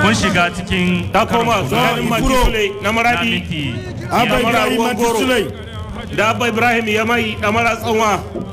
kun shiga cikin ta koma karin tsakanin kula mati Ikuro. sule na na maradi minti abba Yamara ibrahim ruwan mati goro. sulai da abba ibrahim ya mai damara tsanwa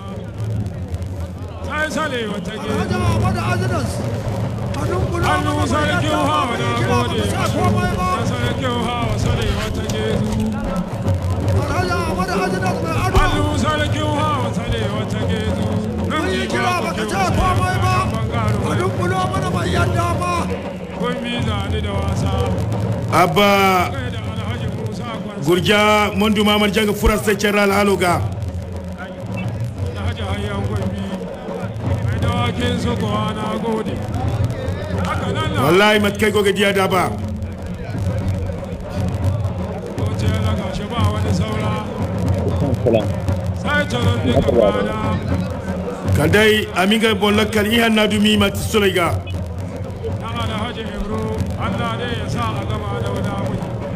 sai sale wata ge Alhaji Ahmadu Azinas. Hannun kula hannu sarkin hawa na gode Kira komai ba. da sarkin hawa sale wata ge Alhaji Ahmadu Azinas mai ado. hannu sarkin hawa sale wata ge Mun yi kira baka ce komai ba. Hannun kula mana bai yadda ba. kun bi zane da wasa abba kai da alhaji musa gwarsa gurja mondu mamar janga fura sai cerral haloga alhaji hayyan gwambi mai dawakin su kuwa na gode haka nan na wallahi matkai goga diya da ba wace na gashi ba wani saura sai taron daga bana kadai aminga bollakal ihan na dumi mati sulai ga na alhaji ibro allah ne ya sa a gama da wada mai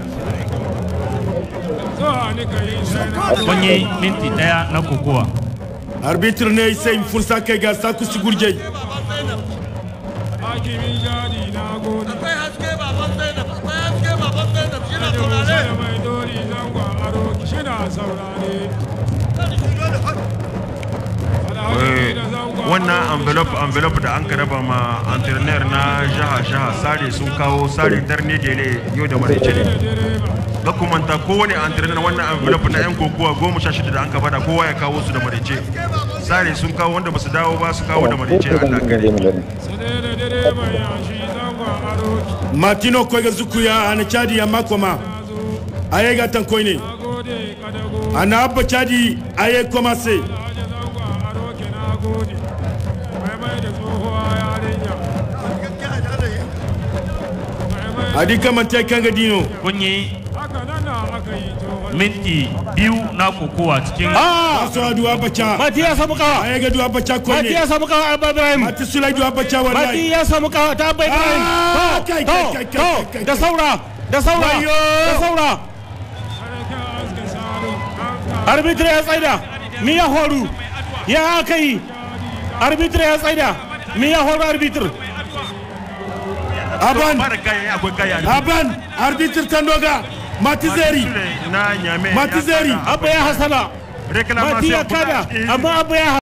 zuwa ni ka yi sai na kun yi minti daya na kokowa arbitre ne sai fursa kai ga saku sigurjai hakimin jadi na gode akwai haske baban zainab akwai haske baban zainab shi na da saurare musa mai dori zangon aro shi na saurare alhaji da zangon wannan envelope envelope da an ka raba ma entrepreneur na jaha jaha sare sun kawo sare darne dele yau da maraice ne direba ga kumanta kowane entrepreneur wannan envelope na yan kokowa goma sha shida da an ka bada kowa ya kawo su da maraice sare sun kawo wanda ba su dawo ba su kawo da maraice a dakare sade da direban yashi zangon aro matino koi ga zukuya ana chadi ya makoma aye ga tan koi ne na gode kadago ana abba chadi aye koma se alhaji zangon aro ke na gode mai mai da tsohuwa yarinya mai mai adi kamanta kanga dino kun yi haka nan na aka yi to minti biyu na kokowa cikin ah aso adu abba cha mati ya samu kawa aye ga du abba cha koi mati ya ne samu kawa abba ibrahim mati sulai du abba cha mati wallahi ya samu kawa ta abba ibrahim Ah, To, kai, to, kai, kai, kai, to, kai, da kai. saura da saura Wayo. da saura sarkin aske saro an arbitre ya tsaida mi ya horu ya aka yi arbitre ya tsaida mi ya horu arbitre aban fara kayan akwai kayan aban arbitre tandoga mati zeri na nyame Mati Zeri. abba ya hasala mati ya kada amma abba ya